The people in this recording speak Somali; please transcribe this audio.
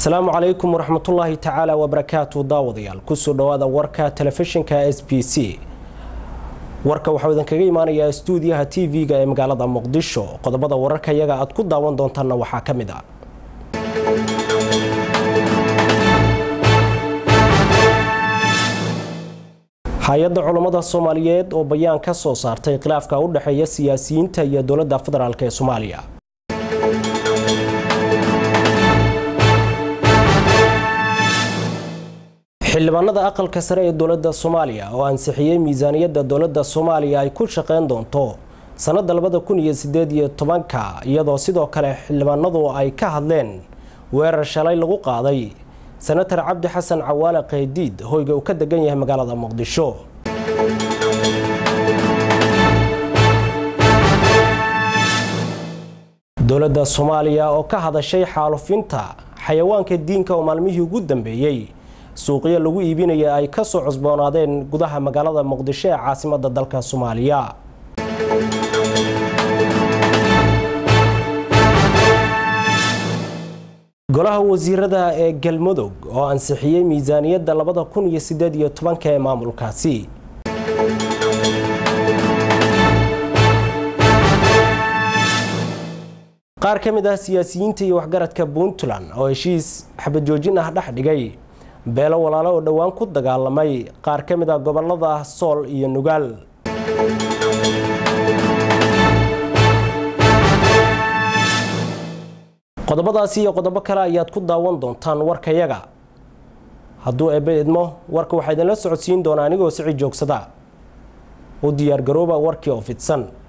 asalaamu calaykum waraxmatullaahi tacaala wabarakaatu daawadayaal kusoo dhawaada warka telefishinka s b c warka waxau idinkaga imaanayaa stuudiyaha t v-ga ee magaalada muqdisho qodobada wararka iyaga aad ku daawan doontaanna waxaa ka mid a hay-adda culammada soomaaliyeed oo bayaan ka soo saartay khilaafka u dhexeeya siyaasiyiinta iyo dowladda federaalk ee soomaaliya xildhibaanada aqalka sare ee dowladda soomaaliya oo ansixiyey miisaaniyadda dowladda soomaaliya ay ku shaqeyn doonto sannadda labada kun iyo sideed iyo tobanka iyadoo sidoo kale xildhibaanadu ay ka hadleen weerar shalay lagu qaaday senatar cabdi xasan cawaale qaydiid hoyga uu ka degan yahay magaalada muqdisho dowladda soomaaliya oo ka hadashay xaalufinta xayawaanka diinka oo maalmihii ugu dambeeyey suuqyo lagu iibinaya ay ka soo cusboonaadeen gudaha magaalada muqdisho ee caasimadda dalka soomaaliya golaha wasiirada ee galmudug oo ansixiyey miisaaniyadda labada kun iyo sideed iyo tobanka ee maamulkaasi qaar ka mid ah siyaasiyiinta iyo waxgaradka puntland oo heshiis xabad joojin ah dhex dhigay beelo walaalo oo dhowaan ku dagaalamay qaar ka mid ah gobolada sool iyo nugaal qodobadaasi iyo qodobo kale ayaad ku daawan doontaan warkayaga hadduu eebbe idmo warka waxaa idinla socodsiin doonaa anigoo sici joogsada u diyaargarooba warkii oo fidsan